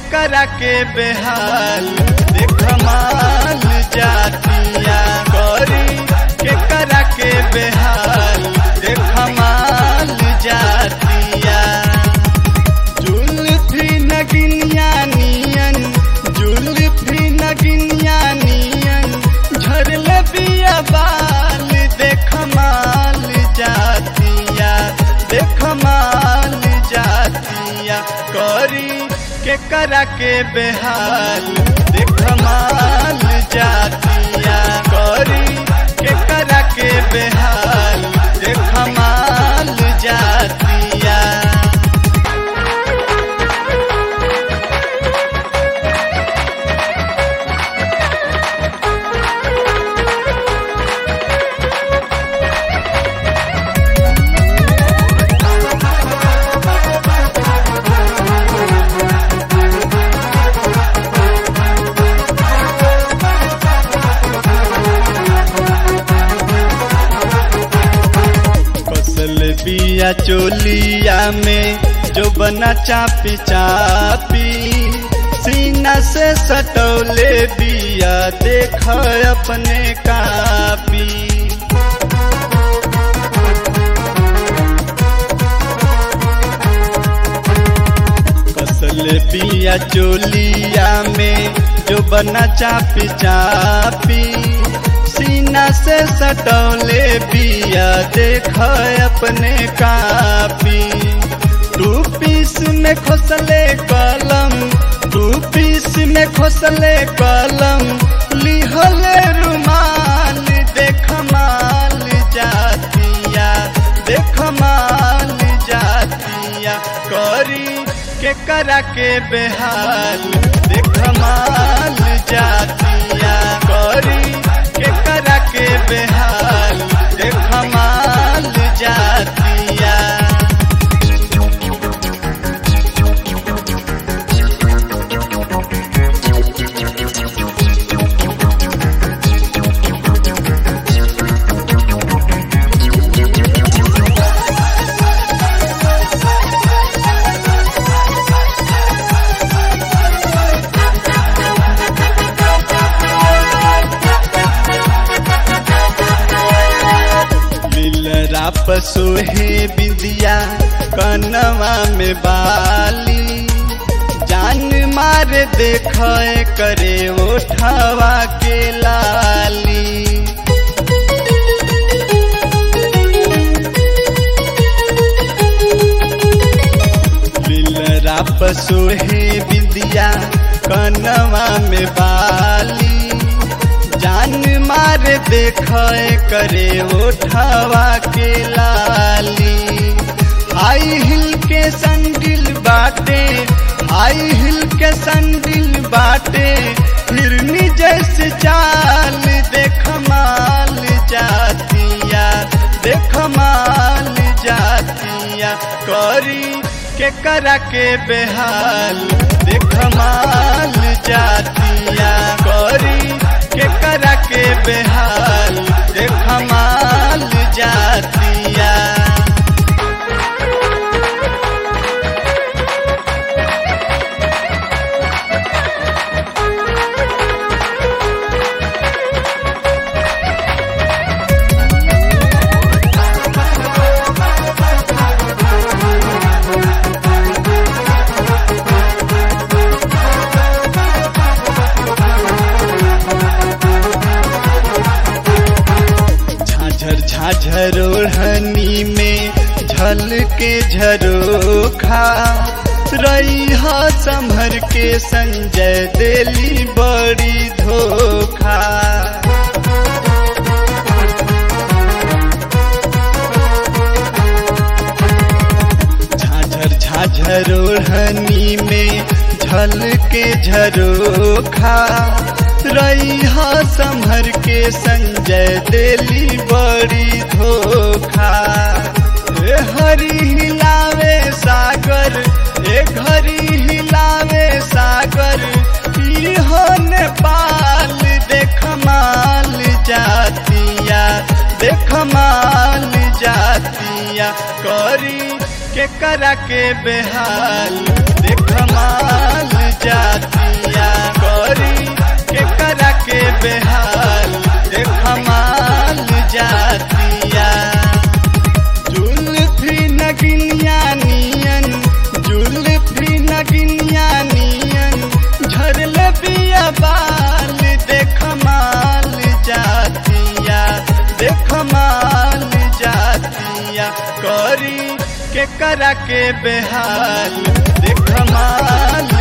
करा के बेहाल देख माल जातिया करी के करा के बेहाल देख माल जातिया जुल्फी नगिनिया नियन जुल्फी नगिनिया नियन झरल बिया बाल देख माल जातिया देख माल जातिया करी के करा के बेहाल देख माल जातिया करी के करा के बेहाल देख माल जातिया कसल बिया चोलिया में जो बना चापी चापी सीना से सटौले बिया देख अपने कापी कसल बिया चोलिया में जो बना चापी चापी सीना से सटौले बिया देख अपने कापी टू पीस में खोसले कलम टू पीस में खोसले कलम लिहले रुमाल देख माल जातिया देख माल जातिया करी के करा के बेहाल देख माल जातिया करी के करा के बेहाल देख माल जातिया मिलरा पसोहे बिंदिया कनवा में बाली जान मार देख करे ओठवा के लाली मिलरा पसोहे बिंदिया कनवा में बाली जान मार देख करे ओठवा के लाली हाई हिल के संडिल बाटे हाई हिल के संडिल बाटे हिरनी जैसे चाल देख माल जातिया देख माल जातिया करी के करा के बेहाल देख माल जातिया करी के करा के बेहाल देख माल जातिया झाझर झाझर ओढ़नी में झल के झरोखा रही संभर के संजय दिली बड़ी धोखा झाझर झाझर ओढ़नी में झल के झरोखा रही संभर के संजय दिली बड़ी धोखा ए हरी हिलावे सागर ए घरी हिलावे सागर इहो नेपाल देख माल जातिया देख माल जातिया करी के के करा के बेहाल देख माल जातिया करी के करा के बेहाल देख माल जातिया जुल्फी नगिनिया नियन जुल्फी नगिनिया नियन झरल बिया बाल देख माल जातिया देख माल जातिया करी के करा के बेहाल देख माल